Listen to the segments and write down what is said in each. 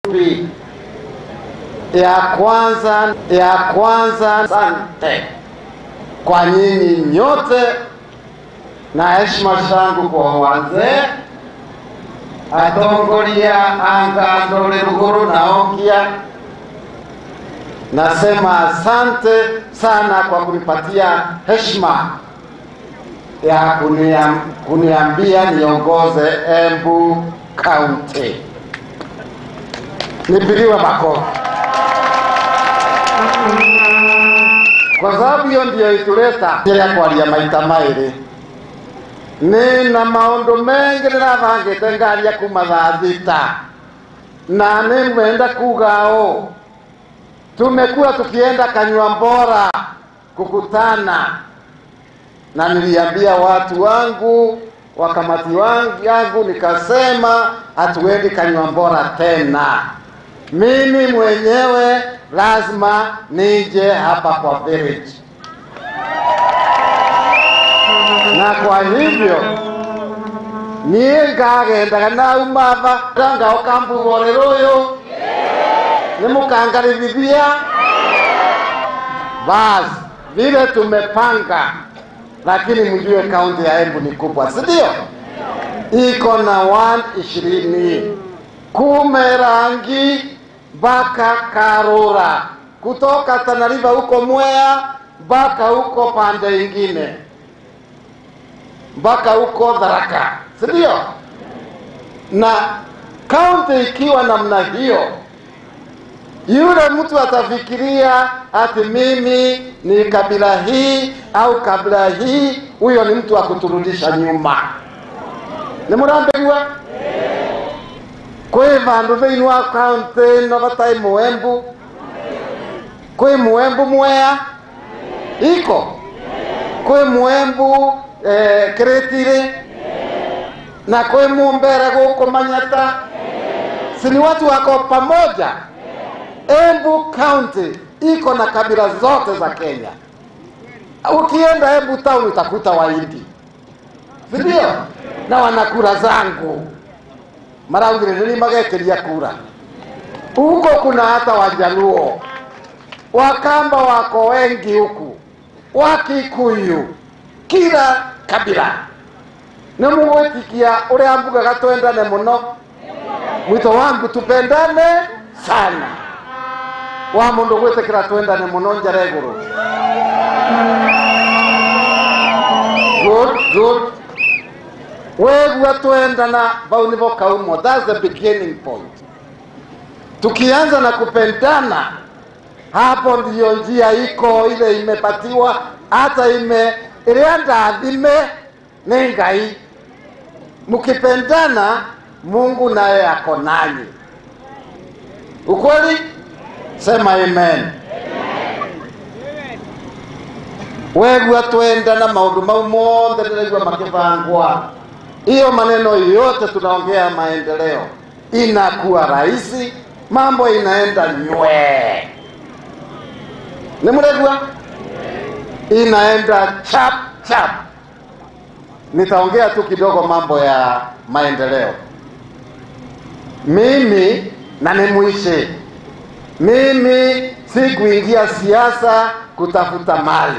Pi. Ya kwanza, ya kwanza, asante kwa nyinyi nyote na heshima zangu kwa wazee atongoria angandore ruguru na okia. Nasema asante sana kwa kunipatia heshima ya kuniam, kuniambia niongoze Embu County. Nipigiwe makofi kwa sababu hiyo ndio ituleta ya kwaria maita mairi nina maundu mengi ndiravangite ngaria kuma thaa thita na nimwenda kuga ũ tumekuwa tukienda kanywa mbora kukutana na niliambia watu wangu wakamati wangu yangu nikasema hatuendi kanywa mbora tena mimi mwenyewe lazima nije hapa kwa village na kwa hivyo niĩ ngagendaga naumava ngaoka mbugore rũyũ nĩ mũkangarithithia basi vile tumepanga lakini mjue kaunti ya Embu ni kubwa si ndio iko na 120 kume rangi mpaka Karura kutoka Tana River huko Mwea mpaka huko pande ingine mpaka huko Tharaka, si ndio? Na kaunti ikiwa namna hiyo, yule mtu atafikiria ati mimi ni kabila hii au kabila hii, huyo ni mtu wa kuturudisha nyuma. Nĩ mũrambĩgua kwĩ vandũ thĩinĩ wa kaunti ĩno vatarĩ mũembu kwĩ mũembu mwea iko kwĩ mũembu eh, Kiritiri na kwĩ Mumbere gũkũ Manyata, si ni watu wako pamoja. Embu County iko na kabila zote za Kenya. Ukienda Embu town utakuta Wahindi, si ndio? Na wana kura zangu maraugirĩrĩria magekeria kura. Huko kuna hata Wajaluo, Wakamba wako wengi huku, Wakikuyu, kila kabila nä må gwä tikia å rä a mbugaga twendane må no mwito wangu tupendane sana wa må ndå gwä tä kä ra twendane må no njara igå rå wegua twendana vau nä vo kaumo thats the beginning point tukianza na kupendana hapo ndiyo njia iko ile imepatiwa hata ime ĩrĩa ndathime nĩ ngai mkipendana mungu naye ako nanyi ukweli sema amen wegua twendana maundu mau mothe ndĩraigua makĩbangwa hiyo maneno yote tunaongea maendeleo inakuwa rahisi mambo inaenda nywee nĩ mũregua inaenda chap chap. Nitaongea tu kidogo mambo ya maendeleo. Mimi na nimuishe, mimi si kuingia siasa kutafuta mali.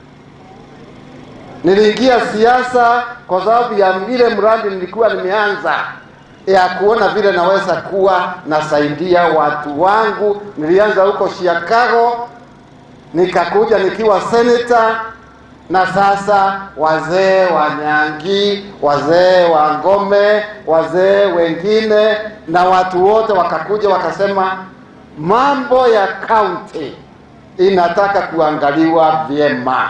Niliingia siasa kwa sababu ya vile mradi nilikuwa nimeanza ya kuona vile naweza kuwa nasaidia watu wangu. Nilianza huko Chicago nikakuja nikiwa seneta na sasa wazee wa Nyangi, wazee wa Ngome, wazee wengine na watu wote wakakuja wakasema mambo ya kaunti inataka kuangaliwa vyema.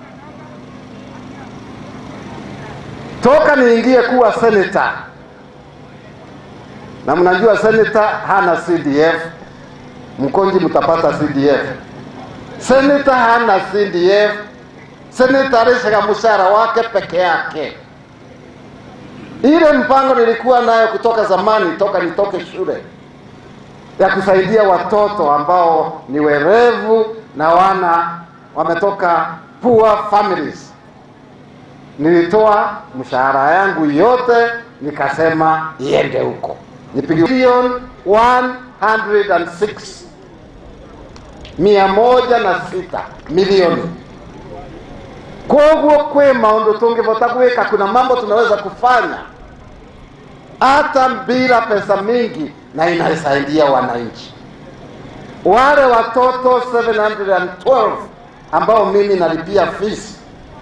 Toka niingie kuwa seneta, na mnajua seneta hana CDF, Mkonji mtapata CDF seneta hana CDF. Seneta alishaga mshahara wake peke yake. Ile mpango nilikuwa nayo kutoka zamani, toka nitoke shule, ya kusaidia watoto ambao ni werevu na wana wametoka poor families. Nilitoa mshahara yangu yote nikasema iende huko, nipige bilioni 106 mia moja na sita milioni koguo kwi maundu tungivota gwika kuna mambo tunaweza kufanya hata bila pesa mingi na inasaidia wananchi wale watoto 712 ambao mimi nalipia fees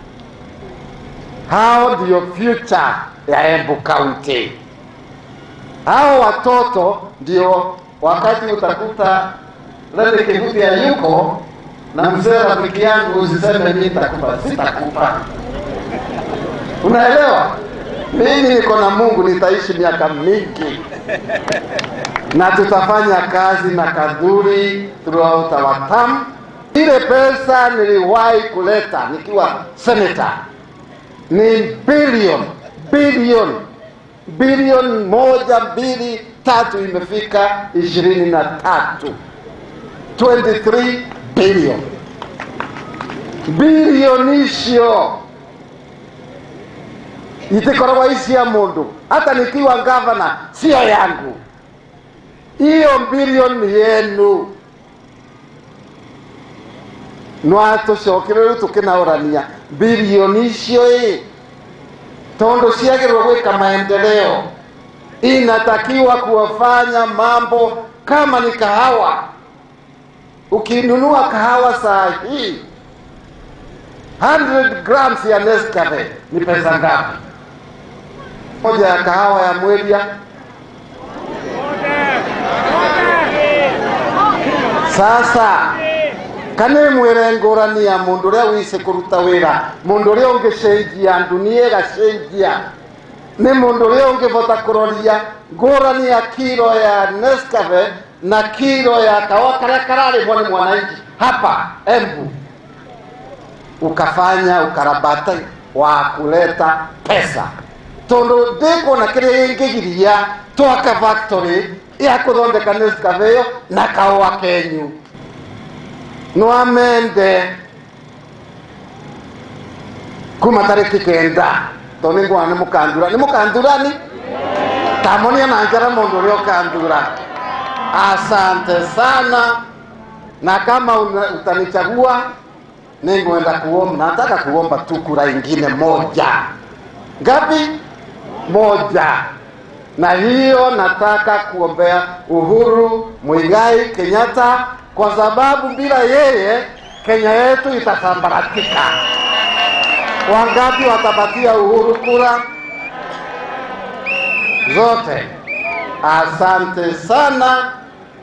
hao ndio future ya Embu County. Hao watoto ndio wakati utakuta Lele Kivuti ya yuko na mzee rafiki yangu, usiseme mimi nitakupa, sitakupa. Unaelewa? Mimi niko na Mungu, nitaishi miaka mingi na tutafanya kazi na kadhuri throughout our term. Ile pesa niliwahi kuleta nikiwa senator ni bilioni bilioni bilioni moja mbili tatu imefika ishirini na tatu 23 bilioni bilioni icio itikoragwa icia mundu hata nikiwa gavana sio yangu hiyo bilioni ni yenu nwatucokire riu tukinaurania bilioni icio ĩ tondu ciagirwo gwika maendeleo inatakiwa kuwafanya mambo kama ni kahawa ukinunua kahawa saa hii 100 grams ya Nescafe ni pesa ngapi? Moja ya kahawa ya Mwelia sasa kana mwire ngurani ya mundu uria wise kuruta wira mundu uria ungicenjia ndunia igacenjia ni mundu uria ungivota kuroria ngurani ya kiro ya Nescafe na kiro ya kawa karia kararimwo ni mwananchi hapa Embu, ukafanya ukarabati wa kuleta pesa tondu ndikuona kiria ingigiria twaka factory ya kuthondeka Nescafe iyo na kawa kenyu nwamende kuma tariki kenda to ningwa ni mukandura ni mukandurani tamonia na njara mundu uria ukandura asante sana na kama una- utanichagua ningwenda kuomba nataka kuomba tu kura ingine moja ngapi moja na hiyo nataka kuombea Uhuru Muigai Kenyatta kwa sababu bila yeye Kenya yetu itasambaratika. Wangapi watapatia Uhuru kura? Zote. Asante sana.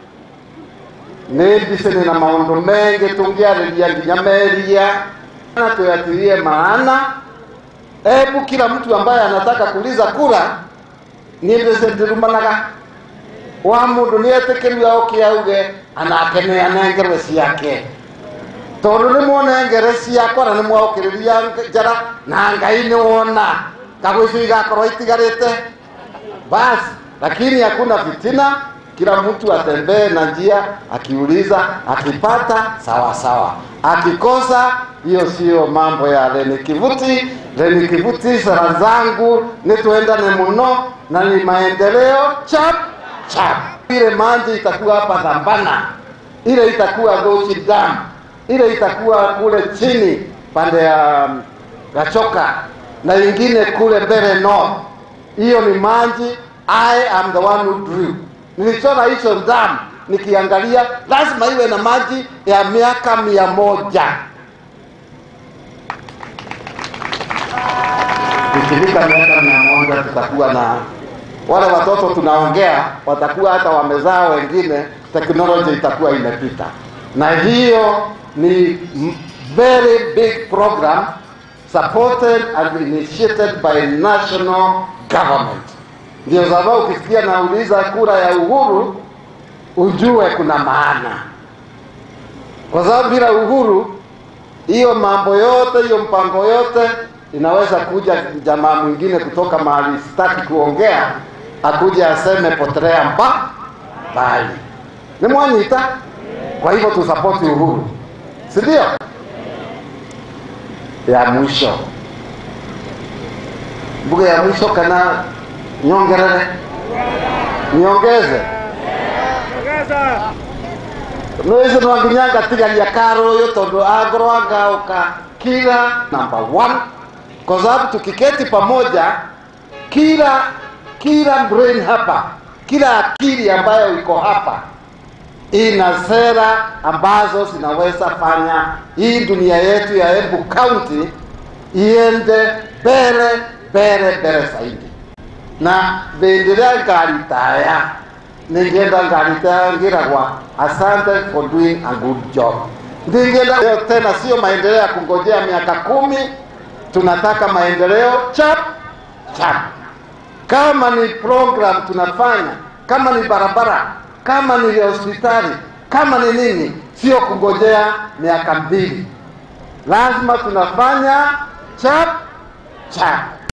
nĩmbise nĩ na maũndũ mengĩ tũngĩarĩria nginya meria na tuyatilie maana hebu kila mtu ambaye anataka kuuliza kura niendese ndirumanaga wa mundu nietikirire oke auge anake nĩ anengerwe ciake tondũ nĩ mwonengere ciakwa na nĩ mwaũkĩrĩria njara na ngai nĩ wona kagwĩcio igakorwo itigarĩte basi lakini hakuna fitina kila mtu atembee na njia akiuliza akipata sawa sawa akikosa hiyo sio mambo ya Reni Kivuti Reni Kivuti sera zangu ni tuendane muno na ni maendeleo chap chap ile maji itakuwa hapa Dhambana ile itakuwa Gochi Dam ile itakuwa kule chini pande ya um, Gachoka na ingine kule Mbere North hiyo ni maji I am the one who drew. Nilichora hicho dam nikiangalia, lazima iwe na maji ya miaka mia moja. Ikifika miaka mia moja tutakuwa na wale watoto tunaongea, watakuwa hata wamezaa wengine, teknoloji itakuwa imepita, na hiyo ni m- very big program supported and initiated by national government. Ndio sababu ukisikia nauliza kura ya uhuru ujue kuna maana, kwa sababu bila uhuru hiyo mambo yote, hiyo mpango yote inaweza kuja jamaa mwingine kutoka mahali sitaki kuongea, akuja aseme potelea mba mbali. Ni mwanyita. Kwa hivyo tusapoti uhuru, si ndio? Ya mwisho mbuga ya mwisho kana nyongerere niongeze nwese nwanginyanga tigaria karo yo tondu agoro angauka kila number one kwa sababu tukiketi pamoja kila kila brain hapa kila akili ambayo iko hapa ina sera ambazo zinaweza fanya hii dunia yetu ya Embu County iende mbele mbele mbele zaidi na bendelea ngaritaya ningenda ngaritaya ngiragwa asante for doing a good job ndingenda leo tena sio maendeleo ya kungojea miaka kumi tunataka maendeleo chap chap kama ni program tunafanya kama ni barabara kama ni hospitali kama ni nini sio kungojea miaka mbili lazima tunafanya chap chap